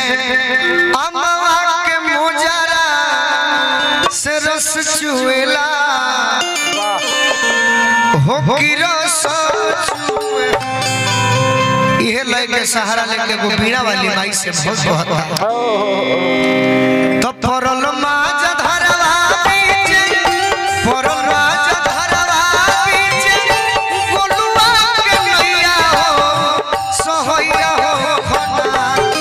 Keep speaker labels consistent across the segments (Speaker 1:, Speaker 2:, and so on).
Speaker 1: अमवा के मोजरा से रस चुएला हो की रस चुए इहे लय के सहारा लेके वो बीड़ा वाली माई से बहुत बहुत तो परल माज धरवा बीचे परल माज धरवा बीचे गोलुआ के नैया हो सोहैया हो खना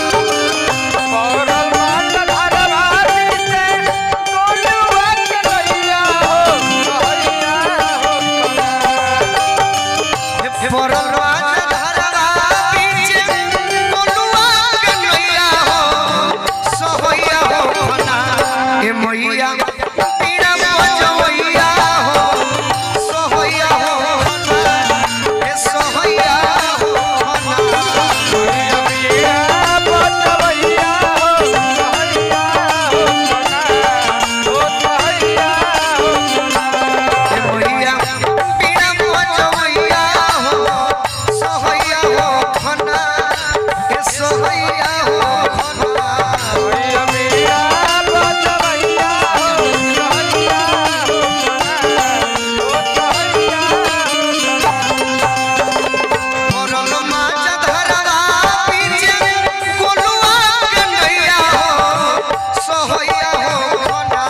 Speaker 1: परल माज धरवा बीचे गोलुआ के नैया हो सोहैया हो खना ए मैया पीड़ा मजवैया हो सोहैया हो खना ए सोहैया हो खना ए मैया पीड़ा मजवैया हो सोहैया हो खना ए सोहैया हो खना परल माज धरवा पीछे गोलुआ के नैया हो सोहैया हो खना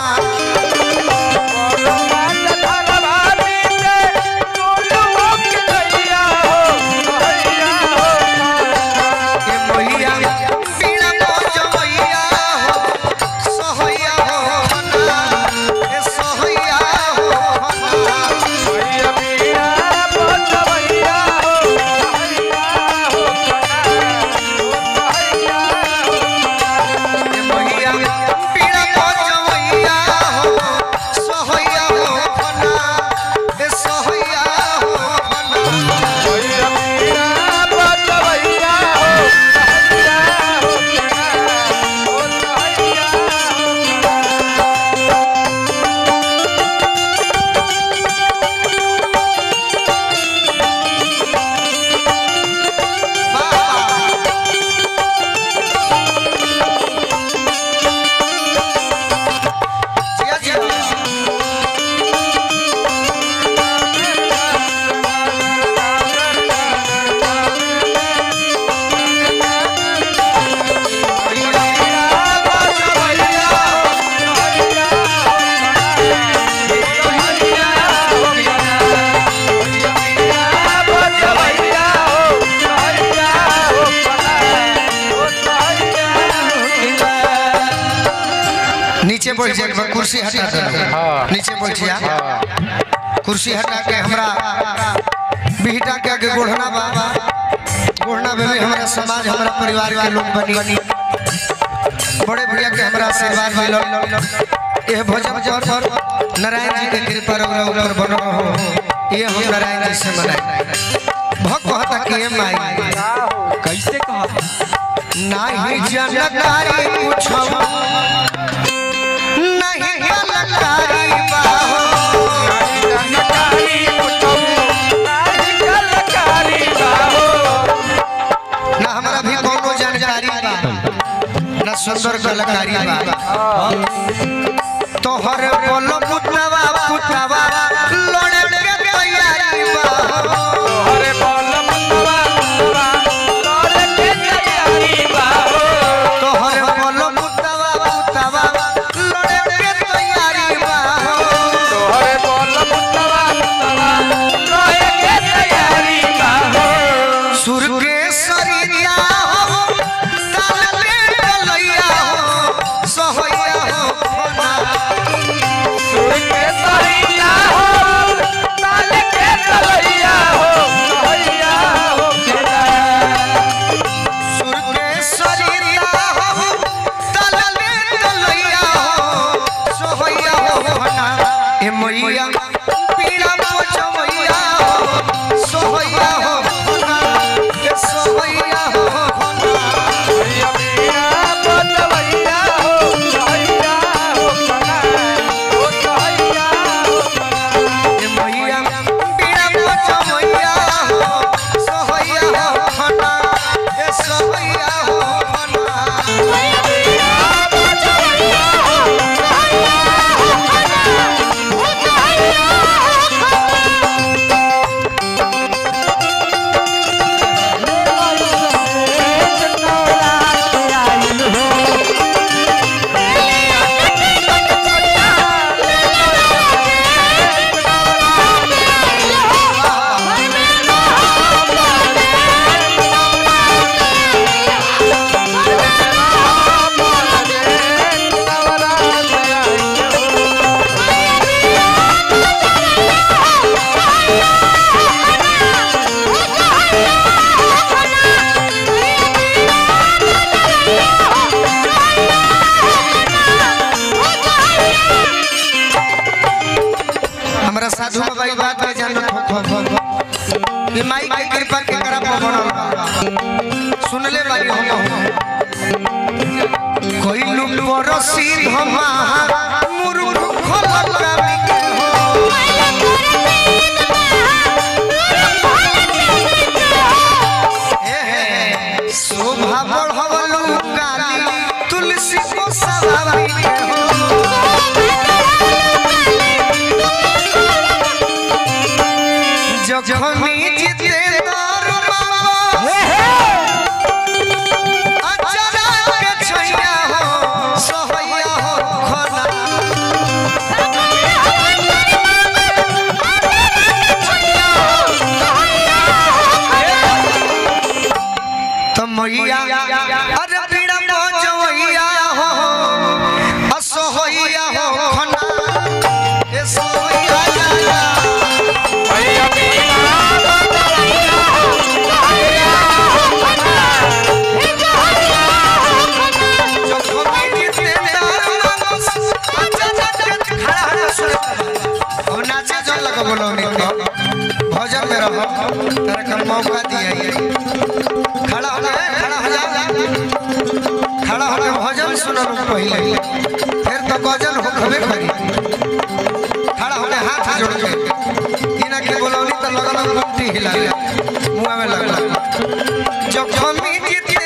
Speaker 1: ए मैया पीड़ा मजवैया हो सोहैया हो खना ए सोहैया हो खना ए मैया पीड़ा मजवैया हो सोहैया हो खना ए सोहैया हो खना जिया जिया नीचे बैठ जाए कुर्सी हटा दे नीचे बैठ जा कुर्सी हटा के हमरा बिहटा के आगे गोढ़ना बा गोढ़ना में भी हमारा समाज हमारा परिवार के लोग बनी बड़े भैया के हमरा आशीर्वाद मिलल यह भजन जौन पर नारायण जी के कृपा रउरा ऊपर बनल हो ये हम नारायण जी से मनाई भक्त कहता कि हे माई
Speaker 2: कैसे कहा
Speaker 1: नहीं जानकारी पूछो नहीं जानकारी बाहो ना हमरा भी कोनो जानकारी बा ना सुंदर कलाकारी बा तोहर बोलो पुतवा पुतवा लड़े के तैयारी बा तोहर बोलो पुतवा पुतवा लड़े के तैयारी बा सुर के सरिया हो ताल के गलैया हो सोहैया हो कि माई के कृपा के करा पर बनल बा सुनले बारी हम कोई लुक परसी धमा मुरुख खलकामी के हो हे हे शोभा बढ़वलु काली तुलसी को सवारी के हो जखमी जितेंद्र बाबा अचरा के छैया हो सहैया हो खना तो मैया अरे पीड़ा मजवैया हो असहैया हो खना ए सहैया जखमी जितेंद्र बाबा अचरा के खड़ा हो सुन अब नाचे जल लगा बोलो निको भजन में रहो तेरे का मौका दिया ये खड़ा हो जा खड़ा हो जा खड़ा होके भजन सुनो पहले फिर तो गजल हो खबे करी खड़ा होके हाथ जोड़ के इना के बोलौनी तो लगल गुमटी हिला मुआ में लगला जब खमी जीती